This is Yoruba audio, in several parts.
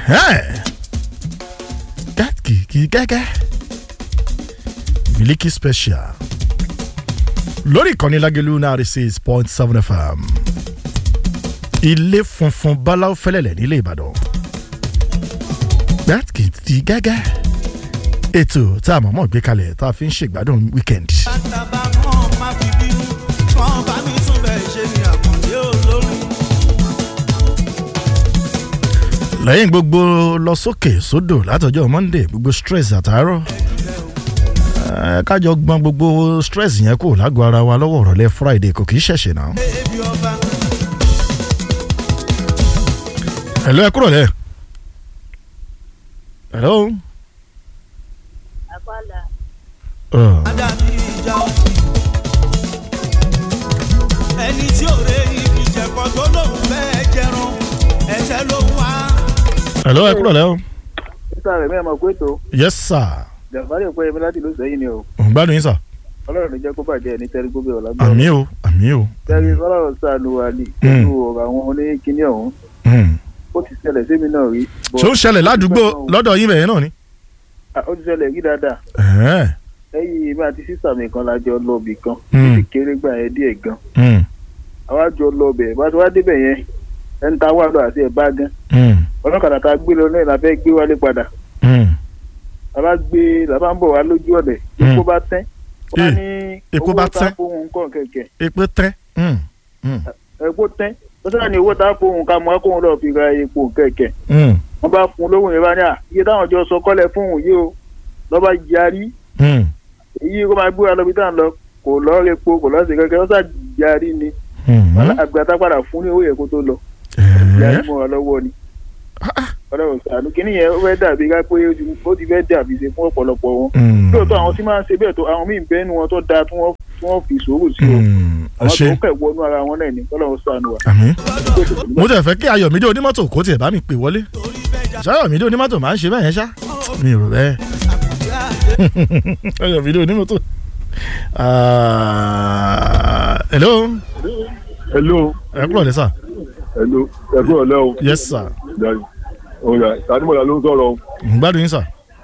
kìkì gẹ́gẹ́ Miliki Special lórí ìkànnì Lágẹ̀lú náírà six point seven FM ilé funfun báláwo fẹ́lẹ́lẹ̀ nílé Ìbàdàn kìkì gẹ́gẹ́ ètò tá a mọ̀mọ́ gbé kalẹ̀ tá a fi ń ṣègbádùn weekend. bàtàbà kan má fi bínú kan bá mi tún bẹ̀ ṣe ni àkàndé olórí. lẹ́yìn gbogbo lọ sókè sódò látọjọ́ monday gbogbo stress àtàárọ̀ ẹ, kájọ gbọ́n gbogbo stress yẹn kò lágọ̀ọ́ ara wa lọ́wọ́ ọ̀rọ̀lẹ́ friday kò kì í ṣẹ̀ṣẹ̀ náà. ebi ọba hello ẹ kúrò lẹ́. hello. Àpàlà Uh, dàbí ìjà òsì. ẹni tí ò rẹ ibi jẹ̀kọ́ tó lóun fẹ́ jẹran ẹsẹ̀ ló wá. hello ẹ kúrò lẹ́ o. sísá rẹ̀ mẹ́rin mọ̀ pé tó yes sir. jàǹfààní òpin ẹ̀mí láti ìlú sẹ́yìn ni o ò ń gbádùn yín sà. ọlọ́run ní jẹ́ kó bàjẹ́ ní tẹ́rí gbogbo ọ̀la gbọ́. àmì o àmì o. tẹ́rí ọlọ́run sànù wa ní pẹ̀lú ọ̀rọ̀ àwọn oníkíní ọ̀hún Hmm. ó ti ṣẹlẹ̀ sí mi náà rí. bọ̀- ṣó ń ṣẹlẹ̀ ládùúgbò lọ́dọ̀ yín bẹ̀yẹn náà ni. Ah, ó ti ṣẹlẹ̀ rí dáadáa Ẹ̀hẹ́n. lẹ́yìn èmi àti sísà mi kan la jọ lọ bì kan Hmm. ó sì kéré gbà yẹn díẹ̀ gan Hmm. àwa jọ lọ bẹ̀ bá ti wá débẹ̀ yẹn ẹni tá a wà lọ àti ẹ̀ bá gan Hmm. ọlọ́kadà tá a gbé lọ náà la fẹ́ gbé wálé padà Hmm. la bá gbé la bá ń bọ̀ wá lójú ọ̀dẹ̀ Hmm. epo bá tẹ́ wọ́n Eh, ní epo owó bá tá tẹ́? a fóun nǹkan kẹ̀kẹ́ epo tẹ́. Hmm. Hmm. epo tẹ́ ó sáà ní owó tá a fóun ká mọ́ kóun lọ́ọ́ fi ra epo kẹ̀kẹ́ Hmm. wọ́n bá fún un lóhùn yẹn bá ní à iye táwọn jọ sọ kọ́lẹ̀ fóun yìí o lọ́ba yarí Hmm. èyí kó máa gbé wa lọ bí táwọn lọ kò lọ́ọ́ repo kò lọ́ọ́ sí kẹ́kẹ́ ó sáà yarí ni Hmm. àgbàtà padà fún ní owó yẹn kó tó lọ Ẹ̀hẹ́n. yarí mọ́ wa lọ́wọ́ ni ọlọ́run sànú kínní yẹn ó fẹ́ dàbí ká pé ó ti- ó ti fẹ́ dàbí ṣe fún ọ̀pọ̀lọpọ̀ wọn Hmm. lóòótọ́ àwọn tí máa ń ṣe bẹ́ẹ̀ tó àwọn míì bẹ́ẹ̀ nu wọn tó dáa tí wọ́n tí wọ́n fi sòwò sí o Hmm. ẹ àwọn ṣe tó kẹ̀ wọnú ara wọn náà ni ọlọ́run sànú wa. àmì. mo tẹ̀ fẹ́ kí ayọ̀mídé onímọ́tò kó tiẹ̀ bá mi pè wọlé ṣayọ̀mídé onímọ́tò máa ń ṣe bẹ́ẹ̀ yẹn ṣá mi ò rò bẹ́ẹ̀ ayọ̀mídé onímọ́tò. Ah, hello hello ẹ kúrò lẹ́sà hello ẹ kúrò lẹ́ o yes sir jàre ọ̀gá tàdímọ̀lá ló ń sọ̀rọ̀ o ń gbádùn yín sà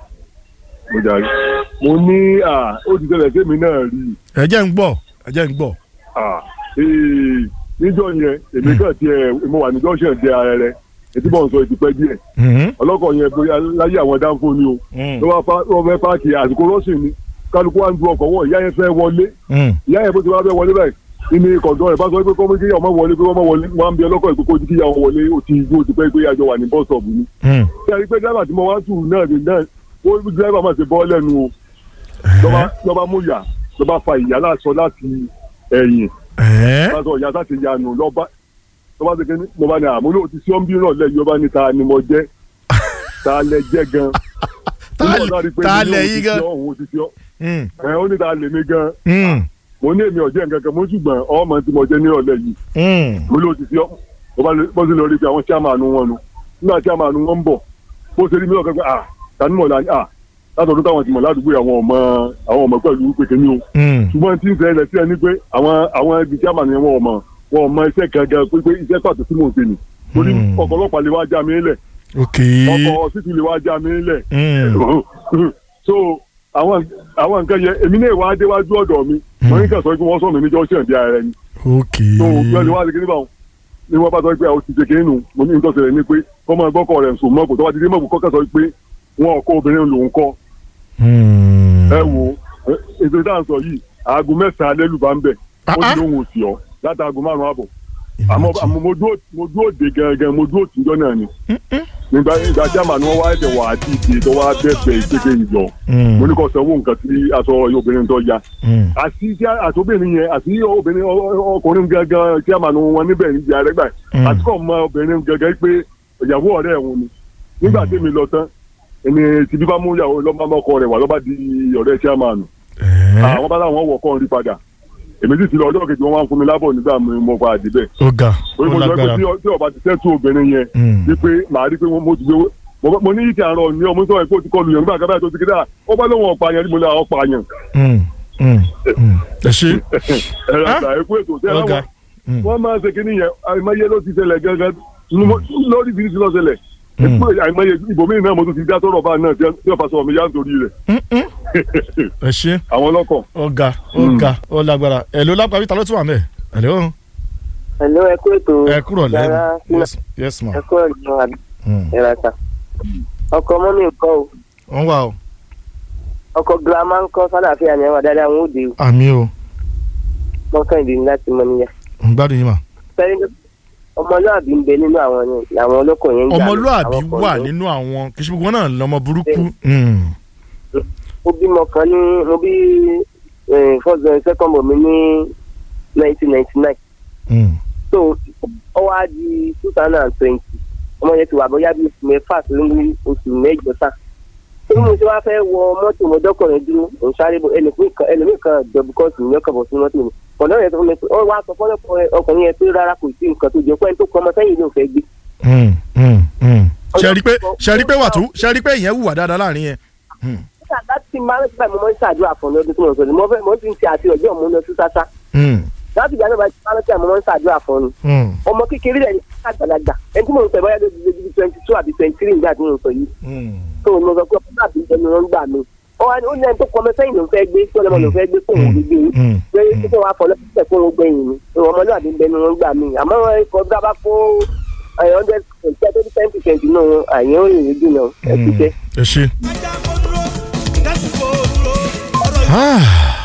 mo jàre mo ní à ó ti tẹ̀lẹ̀ sí mi náà rí i ẹ jẹ́ ń gbọ́ ẹ jẹ́ ń gbọ́ à ee níjọ́ yẹn èmi kàn tiẹ̀ mo wà ní junction dé ara rẹ etí bọ̀ ń sọ ìtìpẹ́ díẹ̀ Mhm. ọlọ́kọ̀ yẹn bóyá láyé àwọn dáńfó ni o Mm. ló wá pa- ló fẹ́ páàkì àsìkò rọ́ọ̀sìn ni kálukú wa ń du ọkọ̀ wọ̀ ìyá yẹn fẹ́ wọlé Mm. ìyá yẹn bó ti wá fẹ́ wọlé báyìí ìní kọ̀ǹdọ́ rẹ̀ bá sọ pé kọ́mọ́ kíyà ọmọ wọlé pé ọmọ wọlé wọn á ń bí ọlọ́kọ̀ ìpè kójú kíyà wọn wọlé ó ti ó ti pẹ́ pé àjọ wà ní bọ́ọ̀sọ̀bù ni. Mm. ṣé ẹ rí i pé dírẹ́bà tí mo wá tù náà ni náà ó ní dírẹ́bà máa ṣe bọ́ lẹ́nu o lọ́ba lọ́ba mú yà lọ́ba fa ìyá láṣọ láti ẹ̀yìn Ẹ́. láṣọ ìyá láti yanu lọ́ba lọ́ba ṣe kéde lọ́ba ní àmúlò ti sí ọ́nbí náà lẹ́yìn ọba ní ta ni mo jẹ́ ta lẹ jẹ́ gan. Ta Nígbà lẹ- tó a rí pé ta mi ní lẹ òun yín ti gan? sí ọ́, òun ti sí ọ́. Mm. ẹ̀ ó ní ta lè mi gan Mm. mo ní èmi ọ̀jẹ̀ nǹkan kan mo ṣùgbọ́n ọmọ tí mo jẹ́ ní ọ̀lẹ́ yìí Mm. mo ló ti fi ọ́ mo bá lè- bó ṣe lọ rí i pé àwọn chairman wọn nu nígbà chairman wọn ń bọ̀ bó ṣe rí mi lọ́kàn pé ah tani mọ̀ láni ah látọ̀dún táwọn ti mọ̀ ládùúgbò yìí, àwọn ọmọ àwọn ọmọ pẹ̀lú pé kíní o Mm. ṣùgbọ́n tí ń ṣẹlẹ̀ sí ẹni pé àwọn àwọn ibi chairman yẹn wọn ọmọ wọn ọmọ iṣẹ́ gangan pé pé iṣẹ́ pàtó tí mò ń ṣe nì torí Hmm. ọkọ̀ ọlọ́pàá lè wá já mi lẹ̀ ok. ọkọ̀ ọsítù lè wá já mi lẹ̀ Mm. so àwọn àwọn nǹkan yẹn èmi náà wá déwájú ọ̀dọ̀ mi wọ́n ní kàn sọ pé wọ́n sọ mi níjọ́ ṣẹ̀ ara ẹni ok. tó gbẹ́ni wá sí kíní báwọn ni wọ́n bá sọ pé àwọn ti ṣe kíní nù mo ní nítorí ṣẹlẹ̀ ni pé kọ́ máa gbọ́kọ̀ rẹ̀ sùn mọ́kò tó bá ti dé mọ́kò kọ́kọ́ sọ pé wọn ò kọ́ obìnrin lòún kọ́ Mm. ẹ wo ẹ, ètò ìdáhùn sọ yìí aago mẹ́sàn-án alẹ́ lùbá ń bẹ̀ ó Ah, ah. ti lóhùn òsì ọ́ láti aago márùn-ún àbọ̀ àmọ́ àmọ́ mo dúró mo dúró de gangan mo dúró tìjọ́ náà ni nígbà nígbà jáàmà ni wọ́n wá ẹ̀dẹ̀ wà á ti ìdè tó wá bẹ́ẹ̀ ìpèkè ìjọ mo ní kó sanwó nǹkan tí aṣọ obìnrin tó ya Mm. àti tí àti obìnrin yẹn àti obìnrin ọ- ọ- ọkùnrin gangan tí a máa nu wọn níbẹ̀ níbi àrẹ́gbà Mm. àti kò mọ obìnrin gangan pé ìyàwó ọ̀rẹ́ ẹ̀hún ni nígbà tí mi lọ tán èmi ti bí bá mú ìyàwó lọ́mọ ọkọ rẹ̀ wá lọ́ba di ọ̀rẹ́ tí a máa nù Ẹ́. àwọn bá láwọn wọ̀ kọ́ ń rí padà èmi sì ti lọ ọjọ́ kejì wọn wá ń fún mi lábọ̀ nígbà mi mo pa àdìbẹ̀ ó ga orí ó mo sọ pé lágbára. tí ọ- tí ọba ti tẹ́tù obìnrin yẹn Mm. wípé màá rí pé wọ́n- mo ti gbé mo- mo ní ìtì àárọ̀ ní ọmọ sọ̀rọ̀ pé ó ti kọlu yẹn nígbà kan báyìí tó ti kéde à ó bá lóun ọ̀pá yẹn ní mo ní àwọn ọ̀pá yẹn Mm. Mm. Mm. ẹ ṣe. ẹ̀rọ Ah. àgbà ẹ̀kú ètò tẹ́ ó ga. láwọn Mm. wọ́n máa ń ṣe kínní yẹn àìmọye ló ti ṣẹlẹ̀ gángan lórí ìbílí ti lọ ṣẹlẹ̀ Mm. pé àìmọye ibòmíì náà mo tún ti dá sọ̀rọ̀ bá náà tí wọ́n fa sọ mi yá nítorí rẹ̀ Mm-mm. ẹ ṣe àwọn ọlọ́kọ̀. ọ̀gá ọ̀gá ó lágbára ẹ̀ ló lápá ta ló tún wà mẹ́ ẹ̀ ló Hello, ẹ kú ètò. ẹ kúrò lẹ́nu Yàrá yes yes ma ẹ kú ọ̀dùn àbí Mm. ẹ̀rọ ta. Ọkọ mọ́mí nǹkan o. wọ́n wà o Ọkọ girama ń kọ́ sálàáfíà ni ẹwà dáadáa wọn ò dé o. àmì o Mọ́kàndé ní láti mọ níyà. ń gbádùn yín mà Fẹ́rí ọmọlúàbí ń bẹ nínú àwọn yẹn làwọn ọlọ́kọ̀ yẹn ń jà. ọmọlúàbí Àwọn ọkọ̀ wà yẹn. nínú àwọn kì í ṣe gbogbo wọn náà lọmọ burúkú Mm. Mo bímọ kan ní mo bí eh, first and second born mi ní nineteen ninety nine. Mm. So ó wá di two thousand and twenty. Ọmọ yẹn ti wà bóyá bí oṣù mẹ́fà sí ní oṣù mẹ́jọ sáà. Bí mo ṣe wá fẹ́ wọ mọ́tò mo dọ́kọ̀rin dúró, òun sáré bọ̀ ẹlòmíì kan jọ̀bù kọ́ọ̀tù ní ọkọ̀ bọ̀ sí mọ́tò mi. Ọ̀nà yẹn tó fún mi pé ó wá sọ fọ́lọ́pọ̀ ọkùnrin yẹn pé rárá kò sí nǹkan tó jẹ́ pé ẹni tó kọ́ ọmọ sẹ́yìn ló fẹ́ gbé. Mm. Mm. Mm. ṣe rí pé ṣe rí pé wà tó ṣe rí pé ìyẹn wùwà dáadáa láàrin yẹn Mm. Nígbà láti máa ń síbẹ̀ mo máa ń ṣàdúrà fún ọdún tí mo sọ ni mo fẹ́ mo ti ń ṣe àti ọjọ́ mo ń lọ sí sásá. Mm. Láti ìgbà náà bá ti máa ń síbẹ̀ mo máa ń ṣàdúrà fún un. Mm. Ọmọ kékeré rẹ̀ ní àgbàlagbà ẹni tí mo ń sọ ìbáyá lójú lójú twenty two àbí twenty three nígbà tí mo ń sọ yìí. Mm. tó mo sọ pé ọmọ náà bí ẹni wọn gbà mí ó wá ní ó ní ẹni tó kọ ọmọ sẹ́yìn ló ń fẹ́ gbé tó lọ́mọ ló ń fẹ́ gbé fóun ò lè gbé yín Mm. pé kí wọ́n á fọ lọ́sẹ̀ fún wọn gbẹ̀yìn ni pé ọmọ náà bí ẹni wọn gbà mí àmọ́ ẹ̀kọ́ bí a bá kó hundred percent thirty ten percent náà àyẹ̀ ó rìn lójú náà ẹ̀ ti Mm. jẹ́. ẹ ṣe. ẹja kó dúró kẹ́sì kó dúró ọ̀rọ̀ Ah.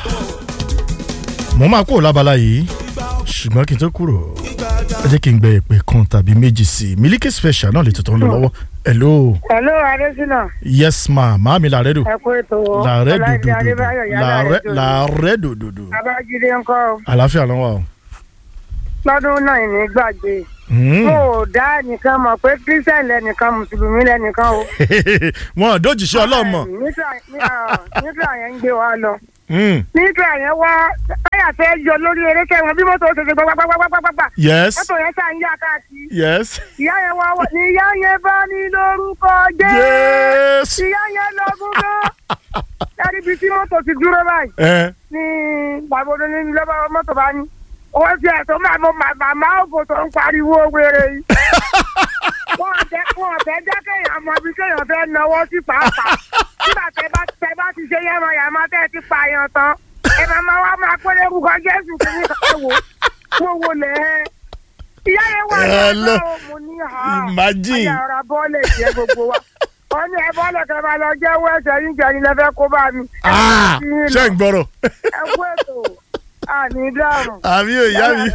mo máa kúrò lábala yìí ṣùgbọ́n kí n tó kúrò ẹ jẹ́ kí n gbẹ ìpè kan tàbí méjì sí i Miliki Special náà lè tuntun lọ lọ́wọ́ hello Hello, Adesina. yes ma maami làárẹ̀ dò Ẹ kú ètò o. làárẹ̀ Ọláìdé dòdòdò Adébáyọ̀ yálà làárẹ̀ rẹ̀ dòdò. làárẹ̀ dòdòdò Babájídé ń kọ́ o. àlàáfíà lọ́wọ́ o. Lọ́dún náà ní gbàgbé. Mm. Mo ò dá nìkan mọ̀ pé Kírísítẹ̀n lẹ́nìkan Mùsùlùmí lẹ́nìkan o. wọn ò dójúṣe ọlọ́mọ Nígbà nígbà yẹn ń gbé wa lọ. Mm. Nígbà yẹn wá táyà fẹ́ yọ lórí eré kẹwọn bí mọ́tò ṣe ṣe gbàgbàgbàgbàgbà. yes Mọ́tò yẹn ṣáà ń yá káàkiri. yes Ìyá yẹn wá wọ ní ìyá yẹn bá ní lórúkọ jẹ́. yes Ìyá yẹn lọ gúngán. Láti ibi tí mọ́tò ti dúró báyìí. ẹ ní bàbá ní lọ́ba mọ́tò bá ní. owó tí ẹ̀ tó máa mọ màmá ògò tó ń pariwo wéré yìí. wọ́n ọ̀tẹ́ wọ́n ọ̀tẹ́ jẹ́ kéèyàn mọ ibi kéèyàn fẹ́ náwó sí pàápàá. nígbà tẹ bá tẹ bá ti ṣe yẹ́mọ yàmá tẹ́ ẹ ti pààyàn tán. ẹ máa máa wá máa pé lórúkọ jésù kí ní ká wò wò wò lẹ̀ ẹ́. ìyá yẹn wà Hello. lọ́wọ́ mo ní ha. Imagine. ayé ara bọ́ọ̀lù jẹ́ gbogbo wa. wọ́n ní ẹ bọ́ọ̀lù kẹ́ máa lọ jẹ́wọ́ ẹ̀sẹ̀ yín jẹ́ ni lẹ́fẹ́ kó bá mi. ẹ Ah, máa fi yín ṣé lọ ń gbọ́rọ̀ ẹ kú ètò àní dáhùn. àbí ò ìyá mi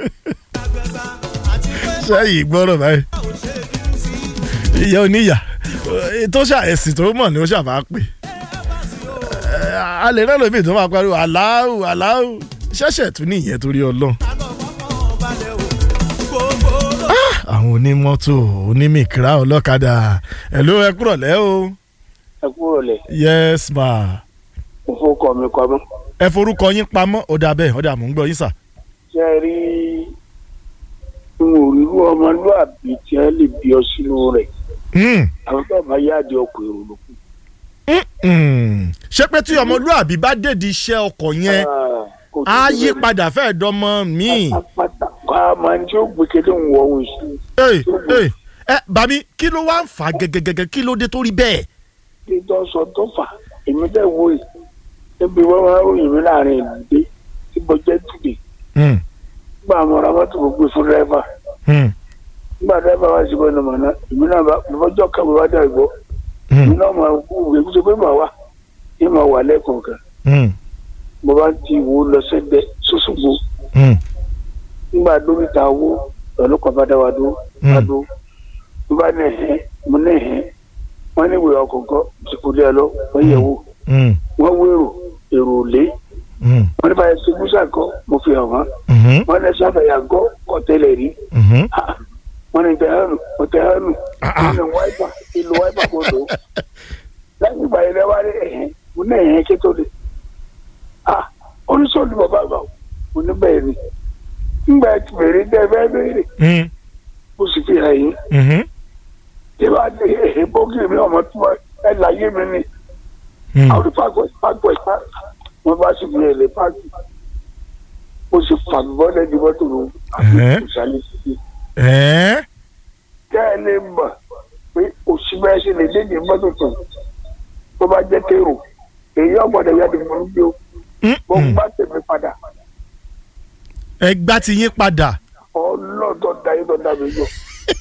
ṣé yìí gbọ́rọ̀ báyìí ìyá oníyà Eh, tó ṣà ẹ̀sìn tó mọ̀ ni ó ṣàbá pè Eh, a lè rẹ́ lómi tó máa pariwo aláwù aláwù ṣẹ̀ṣẹ̀ tún ní ìyẹn torí ọlọ́run àwọn onímọ́tò onímìkírà ọlọ́kadà ẹ̀ ló ẹ kúrọ̀ lẹ́ o ẹ kúrò lẹ̀ yes ma mo fọkọ mi kọ mọ́. ẹ forúkọ yín pamọ́ ó dà bẹ́ẹ̀ ó dà mò ń gbọ́ yín sà. ṣe é rí n ò rírú ọmọlúàbí tí ẹ lè bí ọ sínú rẹ̀ Mm. àwọn tó bá yáàdì ọkọ̀ èrò ló kù. Mm. ṣé pé tí ọmọlúàbí bá dèdí iṣẹ́ ọkọ̀ yẹn á yí padà fẹ́ẹ́ dọ́mọ míì. pátá ká máa ní tí ó gbé kéde ń wọ ohun sí Ẹ ẹ ẹ bàbí kí ló wá ń fà á gẹ́gẹ́gẹ́gẹ́ kí ló dé tó rí bẹ́ẹ̀. i tó sọ tó fà èmi tẹ̀ wò yìí níbi wọ́n máa ń ròyìn mi láàrin ìlú dé tí mo jẹ́ tùdé Mm. nígbà àwọn ará mọ́tò mo gbé fún dẹ́rẹ́fà Mm. nígbà dẹ́rẹ́fà wá sí bọ́ọ̀nù mọ̀nà èmi náà bá lọ́jọ́ kẹ́mi wá dẹ̀ gbọ́ èmi Mm. náà máa wú ìwé kí pé màá wà kí màá wà lẹ́kọ̀ọ́ kan Mm. mo bá ti wò ó lọ sẹ́gbẹ́ sọ́sọ́gbó Mm. nígbà dókítà wo ọlọ́pàá bá dá wa dúró Mm. bá dúró mo bá ní ẹ̀hẹ́ mo ní ẹ̀hẹ́ wọ́n ní ìwé ọkọ̀ọ̀kan ti kú dé ẹ lọ wọ́n yẹ̀ wò Mm. wọ́n wó èrò èrò lé Mm. wọ́n ní báyìí ṣubú sàkọ́ mo fi hàn wọ́n Mhm. wọ́n ní sábẹ̀yà gọ́ kọ́tẹ́lẹ̀ rí Mhm. Ah, wọ́n ní tẹ̀hánù mo tẹ̀hánù Ah, ah. wọ́n ní wáìpà ìlú wáìpà kò tó lẹ́yìn ìgbà yẹn lẹ́wọ́ rí ẹ̀hẹ́ mo ní ẹ̀hẹ́ kí tó lè ah oníṣòwò bàbá bá mo ní bẹ́ẹ̀ ni ńgbà tí bèrè dẹ́ fẹ́ bèrè Mm. mo sì fi hàn yín Mhm. tí wàá dé ẹ̀hẹ́ bókì mi ọmọ tí wọ́n ẹ̀ láyé mi ni Mm. àwọn pàgọ́ pàgọ́ ìpá wọn bá sì fi ẹ̀lẹ́ pàgọ́ mo sì fàgbọ́ lẹ́ni mọ́tò ló àti Ẹ̀hẹ́. ìsàlẹ̀ sí i Ẹ́ kẹ́ ẹ lè mọ̀ pé sí bẹ́ẹ̀ ṣe lè dédé mọ́tò tó tó bá jẹ́ kéèrò èyí ọ̀gbọ́dọ̀ yá di mọ́ bí o mo gbá tèmi padà ẹ gbá ti yín padà. ọlọ́dọ̀ da yín lọ́dà mi yọ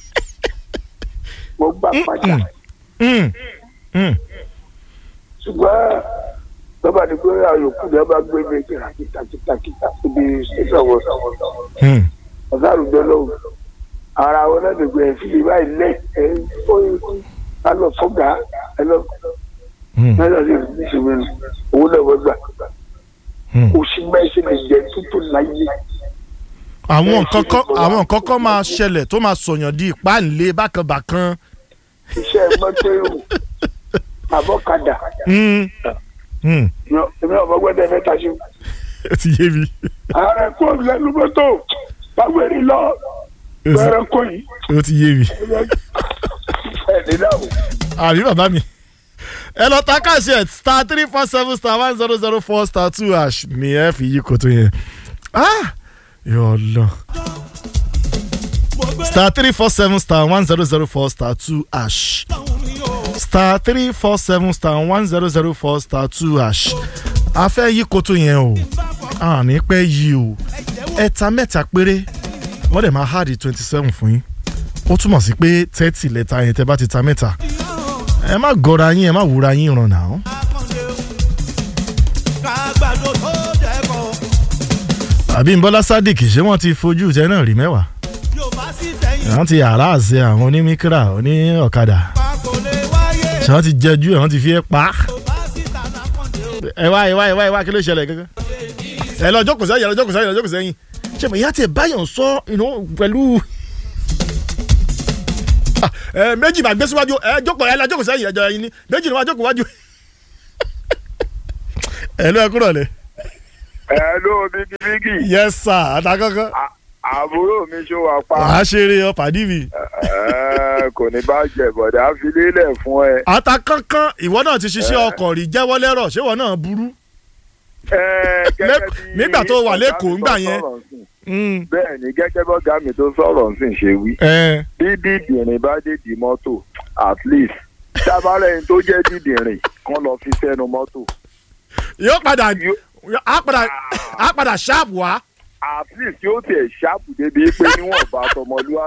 mo gbá padà Mm, mm. ṣùgbọ́n lọ́ba ni pé àyòkù ni wọ́n bá gbé mi kìlà kìtà kìtà kìtà síbi ìṣòwò Mm. ọ̀gá àrùjọ lọ́wọ́ ara wọn náà lè gbé ẹ̀ fi báyìí lẹ̀ ẹ̀ ó yẹ kí ká lọ fọ́gà ẹ lọ Mm. náírà lè rí ní ìṣòro nù owó náà wọ́n gbà Mm. oṣù mẹ́sì lè jẹ́ tútù láyé àwọn nǹkan kan àwọn nǹkan kan máa ṣẹlẹ̀ tó máa sọ̀yàn di ìpáǹlé bákanbàkan. iṣẹ́ mọ́tò èrò àbọ̀kadà Mm. Mm. èmi ọmọ gbọ́dọ̀ mẹ́ta ṣe ó ti yé mi. ààrẹ kò lẹ́nu mọ́tò báwo rí lọ bẹ̀rẹ̀ kò yìí ó ti yé mi. ẹ̀ nílẹ̀ o. àbí bàbá mi. ẹ lọ ta káàsì ẹ star three four seven star one zero zero four star two hash ni ẹ fi yí koto yẹn. Ah! yọ lọ. star three four seven star one zero zero four star two hash. star three four seven star one zero zero four star two hash. a fẹ́ yí koto yẹn o a ní pẹ́ yí o ẹ̀ta mẹ́ta péré wọ́n dẹ̀ máa háàdì twenty seven fún yín ó túmọ̀ sí pé thirty lẹ́ta yẹn tẹ́ bá ti ta mẹ́ta ẹ má gọra yín ẹ má wúra yín ràn náà. kágbàdo tó dẹ́kọ̀ àbí nbọ́lá sadiq ṣé wọ́n ti fojú tẹ náà rí mẹ́wàá yóò bá sí tẹ̀yìn àwọn ti yàrá àṣẹ àwọn onímíkírà oní ọ̀kadà pa kò lè wáyé ṣé wọ́n ti jẹjú ẹ̀ wọ́n ti fi ẹ́ pa á. yóò bá sí tànà kànde o. ẹ wá ẹ wá ẹ wá ẹ wá kí ló ṣẹlẹ̀ gángan. ẹ lọ jókòó sẹ́yìn ẹ lọ jókòó sẹ́yìn ẹ lọ jókòó sẹ́yìn ṣé mo ìyá tiẹ̀ báyọ̀ sọ you know, pẹ̀lú. Ah, ẹ méjì máa gbé síwájú ẹ jókòó ẹ lọ jókòó sẹ́yìn ẹjọ́ ẹyin ni méjì ni wọ́n á jókòó wájú. ẹ lọ ẹ kúrò lẹ. ẹ ló bíkí bíkí yes sir àtàkọ́kọ́. àbúrò mi ṣó wà pa wàá ṣeré ọ pàdí mi. Ẹ, kò ní bá jẹ bọ̀dá fi lélẹ̀ fún ẹ. àtàkọ́kọ́ ìwọ náà ti ṣiṣẹ́ ọkọ̀ rí jẹ́wọ́ lẹ́rọ̀ ṣé ìwọ náà burú. Ẹ, gẹ́gẹ́ Lẹ́- bí nígbà tó wà ọ̀gá lẹ́kọ̀ọ́ mi ńgbà tó yẹn. sọ̀rọ̀ nsìn. Mm. bẹ́ẹ̀ ni gẹ́gẹ́ bọ́gá mi tó sọ̀rọ̀ nsìn ṣe wí ẹ bí dídìrín bá dèdì mọ́tò at least tábàárẹ̀ ẹni tó jẹ́ dídìrín kan lọ fi sẹ́nu mọ́tò yóò padà Yóò- á padà á padà ṣáàpù wá. at least yóò tiẹ̀ ṣáàpù débi pé níwọ̀n bá tọmọlúwa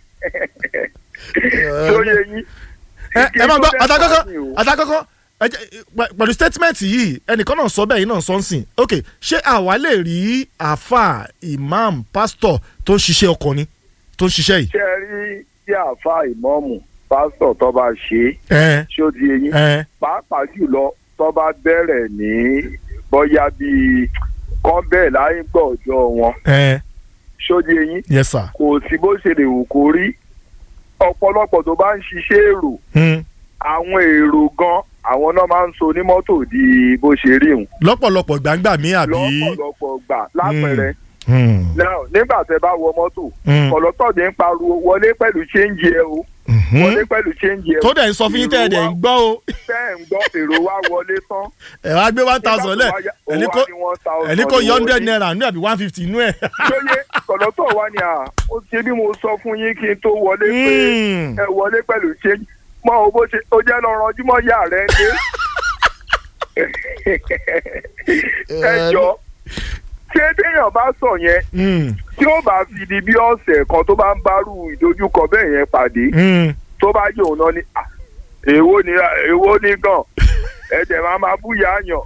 tó yẹ yín. ẹ ẹ máa gbọ́ Kí ló dé àtàkọ́kọ́ fà mí o? àtàkọ́kọ́ ẹ jẹ́ pẹ- pẹ̀lú statement yìí ẹnìkan náà sọ bẹ́ẹ̀ yìí náà sọ ń sìn ok ṣé àwa lè rí àáfà imam pastor tó ń ṣiṣẹ́ ọkọ̀ ni tó ń ṣiṣẹ́ yìí. ṣe rí tí àáfàá ìmọ̀ọ́mù pásítọ̀ tó bá ṣe é ẹ ṣó di eyín ẹ pàápàá jùlọ tó bá bẹ̀rẹ̀ ní bóyá bíi kán bẹ́ẹ̀ láyé gbọ́jọ́ wọn ẹ ṣó di eyín yes sir. kò sí bó ṣe lè wù kó rí ọ̀pọ̀lọpọ̀ tó bá ń ṣiṣẹ́ èrò Hmm. àwọn èrò gan àwọn náà máa ń so ní mọ́tò di bó ṣe rí òun lọ́pọ̀lọpọ̀ gbàngbà mi àbí. lọ́pọ̀lọpọ̀ gbà lápẹẹrẹ Hmm. Now, nígbà tẹ bá wọ mọ́tò Hmm. kọ̀lọ́tọ̀ ní ń pariwo wọlé pẹ̀lú ṣéǹjì ẹ o Mhm. wọlé pẹ̀lú ṣéǹjì ẹ o tó dẹ̀ ń sọ fún yín tẹ́ ẹ̀ dẹ̀ ń gbọ́ o tẹ́ ẹ̀ ń gbọ́ èrò wa wọlé tán ẹ̀ wá gbé one thousand lẹ̀ ẹni kó ẹni kó yọ hundred naira nínú àbí one fifty nínú ẹ̀. lóye kọ̀lọ́tọ̀ wa ni à ó ṣe bí mo sọ fún yín kí n tó wọlé pé Hmm. ẹ wọlé pẹ̀lú ṣéǹjì mọ o bó ṣe ó jẹ́ lọ ranjú mọ́ yà rẹ̀ ń dé ẹ jọ ṣé téèyàn bá sọ yẹn Hmm. tí ó bá fi di bí ọ̀sẹ̀ kan tó bá ń bárù ìdojúkọ bẹ́ẹ̀ yẹn pàdé Hmm. tó bá jẹ́ òun náà ni "Ah, èwo ni èwo ni gan ẹ̀jẹ̀ máa máa búyà yàn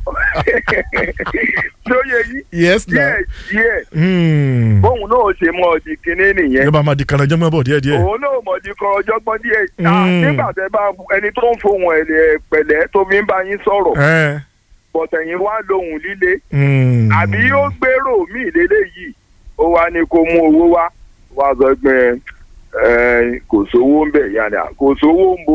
lóye yìí yes na. díẹ̀ díẹ̀ Hmm. bóun náà ṣe mọ ọdì kínní nìyẹn yóò bá máa di kanajọ́ mọ́ bọ̀ díẹ̀ díẹ̀. òun náà mọ̀ di kan ọjọ́gbọ́n díẹ̀ Ah, Mm. nígbà tẹ bá ẹni tó ń fohùn ẹ̀ pẹ̀lẹ́ tó fi ń bá yín sọ̀rọ̀ ẹ. bọ̀tẹ̀yìn wá lóhùn líle Hmm. àbí yóò gbèrò míì lélẹ́yìí ó wá ní kó mú owó wá wá sọ pé ẹ kò sówó ń bẹ̀ yàrá kò sówó ń bo.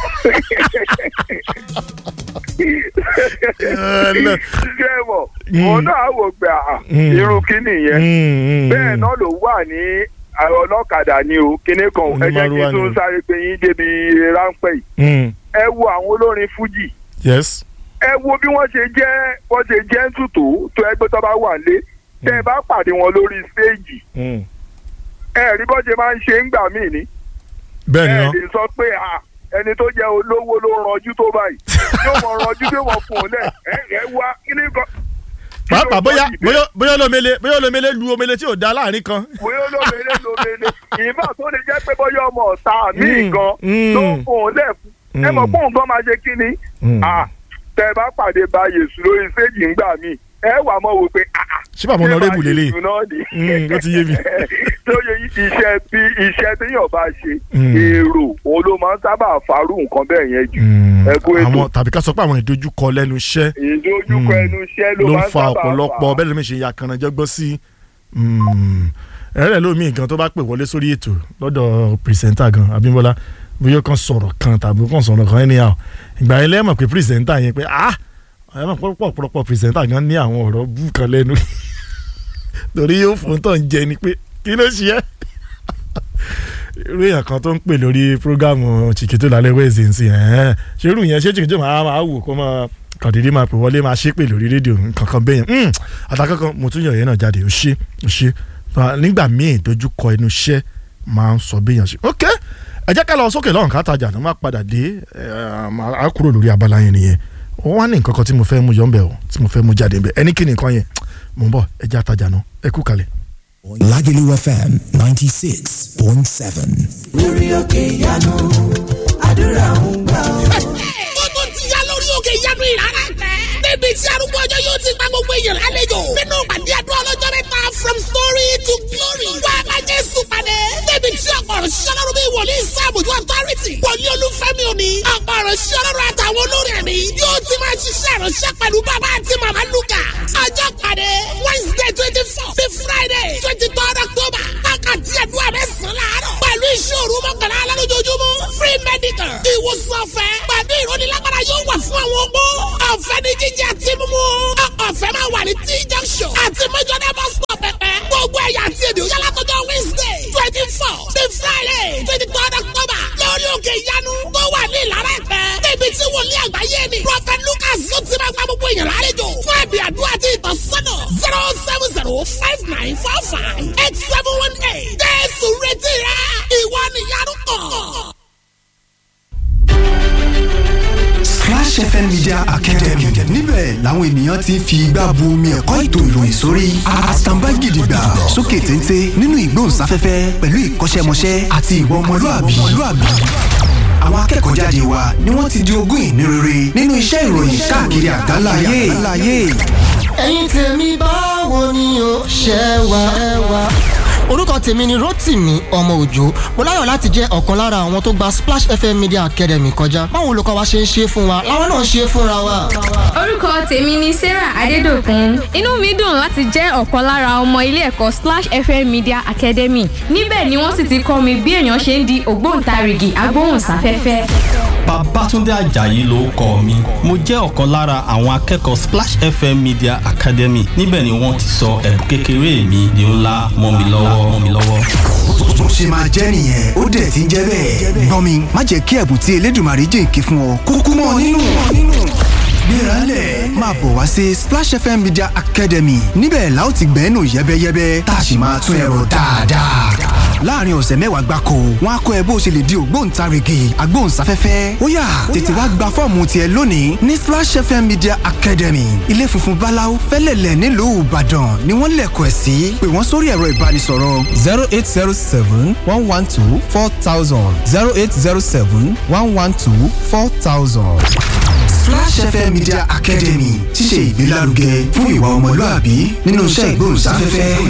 Ẹ lọ. ṣé mọ̀ Mm. òun náà wò pé àà, Mm. irú kíni yẹn Hmm. bẹ́ẹ̀ náà ló wà ní àwọn ọlọ́kadà ni o kíní kan ẹ jẹ́ kí Onímọ̀rúwá n tún ni. sáré pé yín débi ráńpẹ́ yìí Hmm. ẹ wo àwọn olórin fújì yes. ẹ wo bí wọ́n ṣe jẹ́ wọ́n ṣe jẹ́ ń tùtù tó ẹgbẹ́ tó bá wà lé tẹ́ ẹ bá pàdé wọn lórí stéèjì Hmm. ẹ rí bọ́ ṣe máa ń ṣe ń gbà míì ni bẹ́ẹ̀ ni ẹ wọ́n. lè sọ pé à ẹni tó jẹ́ olówó ló ranjú tó báyìí yóò mọ ranjú tó mọ fún un lẹ̀ ẹ ẹ wá kí ni kan. kí ló pàápàá bóyá mọ ìdí? bóyá bóyá olómele bóyá olómele lu omele tí ò da láàrin kan. bóyá olómele lómele ìbá tó lè jẹ́ pé bóyá ọmọ ọ̀tá mi Mm, gan mm. ló ń fún un lẹ̀ fún ẹ mọ̀ Mm. pé òun gan máa ṣe kí ni Mm. Ah, tẹ bá pàdé bá yèsù lórí stéèjì ńgbà míì ẹ wà mọ́ wo pé ah, ah, ṣé bàbá ṣé ọ̀nàrẹ́bù bá lélẹ̀ Yèsù náà ni? Mm, ó ti yé mi. tó yẹ iṣẹ́ bí iṣẹ́ téèyàn bá ṣe Mm. èrò òun ló máa ń sábà farú nǹkan bẹ́ẹ̀ yẹn jù ẹ kú ètò àwọn tàbí ká sọ pé àwọn ìdojúkọ lẹ́nu iṣẹ́ ìdojúkọ Mm. ẹnu iṣẹ́ ló ló ń máa ń fa sábà ọ̀pọ̀lọpọ̀ bẹ́ẹ̀ lómi ṣe ya kanajọ́gbọ́n sí ẹ̀rẹ́ lómi nǹkan tó bá pè wọlé sórí ètò lọ́dọ̀ pìrìsẹ́ńtà gan Abímbọ́lá bóyá kan sọ̀rọ̀ kan tàbí kan sọ̀rọ̀ kan anyhow ìgbà yẹn lẹ́mọ̀ pé pìrìsẹ́ńtà yẹn pé ah ẹ mọ̀ pọ̀pọ̀ ọ̀pọ̀lọpọ̀ pìrìsẹ́ńtà gan ní àwọn ọ̀rọ̀ bú kan lẹ́nu torí yóò fún tọ̀ ń jẹ ni pé kí ló ṣe é irú èèyàn kan tó ń pè lórí prógámù Chiquito lálẹ́ wẹ́ẹ̀sì ń sìn ẹ̀ẹ́n ṣé irú yẹn ṣé Chiquito máa máa wò kó máa kàdédé máa pè wọlé máa ṣépè lórí rédíò kankan bẹ́yẹn mm, àtàkọ́kọ́ mo tún yàn yẹn náà jáde ó ṣe ó ṣe Fa- nígbà míì dojúkọ ẹnu iṣẹ́ máa ń sọ béèyàn ṣe ok ẹ jẹ́ ká lọ sókè lọ́rùn ká tajà ní má padà dé ẹ, máa- á kúrò lórí abala yẹn nìyẹn ó wá ní nǹkan kan tí mo fẹ́ mú yọ̀ ń bẹ̀ o tí mo fẹ́ mú jáde ń bẹ̀ ẹni kí ni nǹkan yẹn mò ń bọ̀ ẹ jẹ́ àtajà náà ẹ kú kalẹ̀. Lagelu FM 96.7. lórí òkè ìyanu àdúrà ń gbà ọ́. ó tó ti yá lórí òkè ìyanu ìrara tẹ. níbi tí arúgbó ọjọ́ yóò ti gba gbogbo èèyàn lálejò. nínú ìpàdé àdúrà ọlọ́jọ́ mẹ́ta from story to glory. wá a bá jésù pàdé. níbi tí ọ̀pọ̀ ọ̀rọ̀ ṣiṣẹ́ lọ́rùn bí wòlíì sáàbùjú authority. wòlíì olúfẹ́mi òní. ọ̀pọ̀ ọ̀rọ̀ ṣiṣẹ́ lọ́rùn àtàwọn olórin ẹ̀mí. yóò ti máa ṣiṣẹ́ ìránṣẹ́ pẹ̀lú bàbá àti màmá lukà. ọjọ́ pàdé wednesday twenty four sí friday twenty third october. wákàtí àdúrà mẹ́sàn-án láàárọ̀. pẹ̀lú ìṣòro mọ́kànlá alálójoojúmọ́ free medical. ìwòsàn ọ̀fẹ́ pẹ̀lú ìrónilágbára yóò wà fún àwọn opó. ọ̀fẹ́ ní jíjẹ àti mímú. ọ̀fẹ́ máa wà ní t junction àti mẹ́jọ́dá bus stop pẹ̀pẹ́. gbogbo ẹ̀yà àti èdè òyà látọjọ́ wednesday twenty four sí friday twenty third october lórí òkè ìyanu tó wà ní ìlara ẹ̀pẹ́. níbi tí wòlíì àgbáyé ni prophet lucas ló ti máa gba gbogbo èèyàn lálejò fún ẹ̀bì àdúrà àti ìtọ́sọ́nà zero seven zero five nine four five eight seven one eight. jésù retí rẹ ìwọ nìyanu kàn. Splash FM Media Academy níbẹ̀ làwọn ènìyàn ti ń fi igbá bu omi ẹ̀kọ́ ètò ìròyìn sórí àtàǹbá gidigba sókè téńté nínú ìgbóhùnsáfẹ́fẹ́ pẹ̀lú ìkọ́ṣẹ́mọṣẹ́ àti ìwà ọmọlúàbí. àwọn akẹ́kọ̀ọ́ jáde wa ni wọ́n ti di ogún ìní rere nínú iṣẹ́ ìròyìn káàkiri àgbáláyé. ẹ̀yin tèmi báwo ni o ṣe wà. orúkọ tèmi ni rotimi ọmọ òjò mo láyọ̀ láti jẹ́ ọ̀kan lára àwọn tó gba splash fm media academy kọjá báwo olùkọ́ wa ṣe ń ṣe fún wa làwọn náà ṣe fúnra wa. orúkọ tèmi ni sarah adédọkùn inú mi dùn láti jẹ́ ọ̀kan lára ọmọ ilé ẹ̀kọ́ splash fm media academy níbẹ̀ ni wọ́n sì ti kọ́ mi bí èèyàn ṣe ń di ògbóǹtarìgì agbóhùnsáfẹ́fẹ́. Babátúndé Àjàyí ló kọ mi. Mo jẹ́ ọ̀kan lára àwọn akẹ́kọ̀ọ́ Splash FM Media Academy. Níbẹ̀ ni wọ́n ti sọ ẹ̀bùn kékeré mi di ńlá mọ́ mi lọ́wọ́ mọ́ mi lọ́wọ́. bó ṣe máa jẹ́ nìyẹn ó dẹ̀ ti ń jẹ́ bẹ́ẹ̀. gbọ́n mi má jẹ́ kí ẹ̀bùn tí elédùnmarè jìnkí fún ọ kúkú mọ́ ọ nínú. gbéralẹ̀ máa bọ̀ wá sí Splash FM Media Academy níbẹ̀ la ó ti gbẹ́nu yẹ́bẹ́yẹ́bẹ́ tá a sì máa tún ẹ̀rọ dáadáa. láàrin ọ̀sẹ̀ mẹ́wàá gbáko wọn á kọ́ ẹ bó ṣe lè di ògbóǹtarìgì agbóhùnsáfẹ́fẹ́ ó yá tètè wá gba fọ́ọ̀mù tiẹ̀ lónìí ní Splash FM Media Academy ilé funfun báláú fẹ́lẹ̀lẹ̀ nílùú Ìbàdàn ni wọ́n lẹ̀kọ̀ ẹ̀ sí pé wọ́n sórí ẹ̀rọ ìbánisọ̀rọ̀ zero eight zero seven one one two four thousand zero eight zero seven one one two four thousand. Splash FM Media Academy ti ṣe ìgbélárugẹ fún ìwà ọmọlúàbí nínú iṣẹ́ ìgbóhùnsáfẹ́fẹ́.